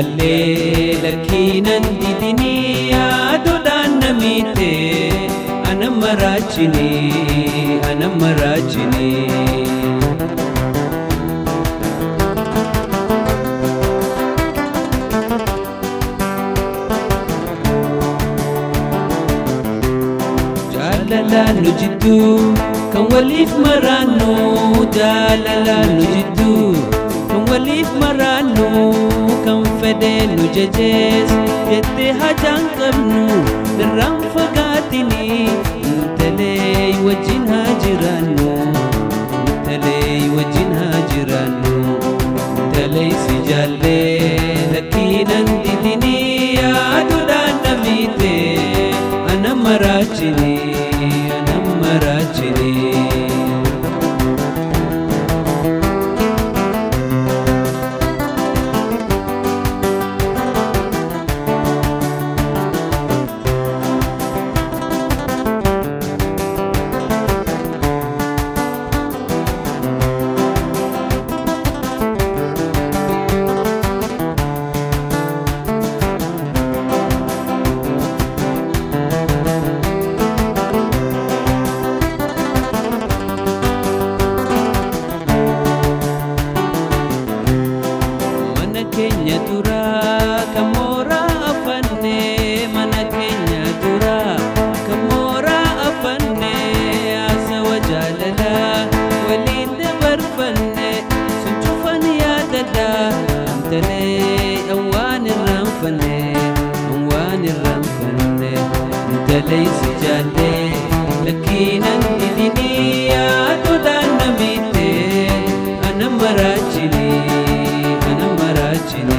jaallee lakkiinan didinii yaaduudhaan na miite ana maraachini ana maraachini. Jaalalaan nu jidduu kan waliif maraannu jaalalaan nu jidduu kan waliif maraannu kan fedhee nu jajees jettee hajaan qabnu irraan fagaatini intalee wajjin haa jiraannu intalee wajjin haa jiraannu intalee si jaallee lakkiinan didinii yaaduudhaan na miite ana maraachini ana maraachini. Mana keenya duraa kan mooraa afanne mana keenya duraa kan mooraa afanne haasawa jaalalaa waliin dabarfanne sun cufan yaadadha intalee awwaan irraanfanne awwaan irraanfanne intalee si jaallee lakkiinan didinii yaaduudhaan na miite ana maraachini ana maraachini.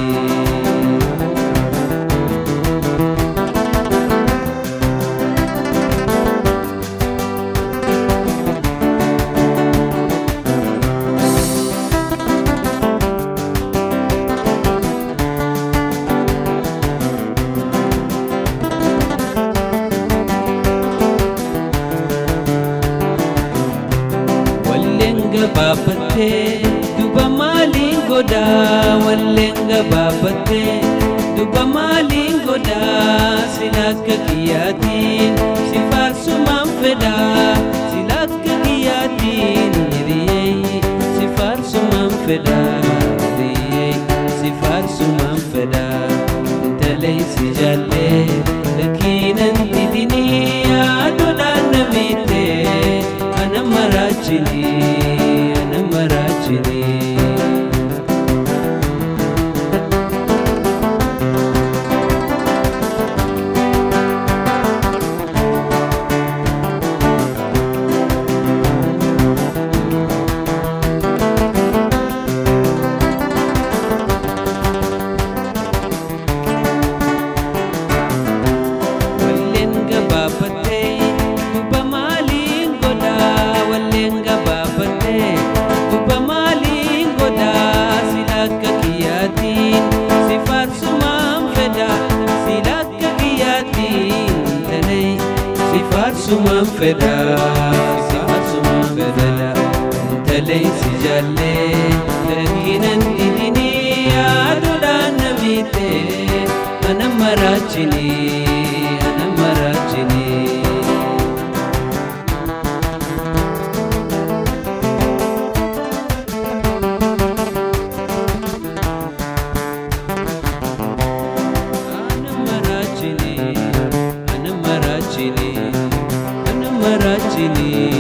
Walleen gabaabattee duba maaliin godhaa walleen gabaabattee duba maaliin godhaa sila akka kiyyaatiin si faarsumaan fedhaa sila akka kiyyaatiin hiriyyee si faarsumaan fedhaa hiriyyee si faarsumaan fedhaa intalee si jaallee lakkiinan didinii yaaduudhaan na miite ana maraachini ana maraachini. Walleen gabaabattee duba maaliin godhaa walleen gabaabattee duba maaliin godhaa sila akka kiyyaatiin si faarsumaan fedhaa sila akka kiyyaatiin talee si faarsumaan fedhaa si faarsumaan fedhaa talee si jaallee lakkiinan didinii yaaduudhaan na miite ana maraachini ana maraachini. Ana maraachini ana maraachini ana maraachini.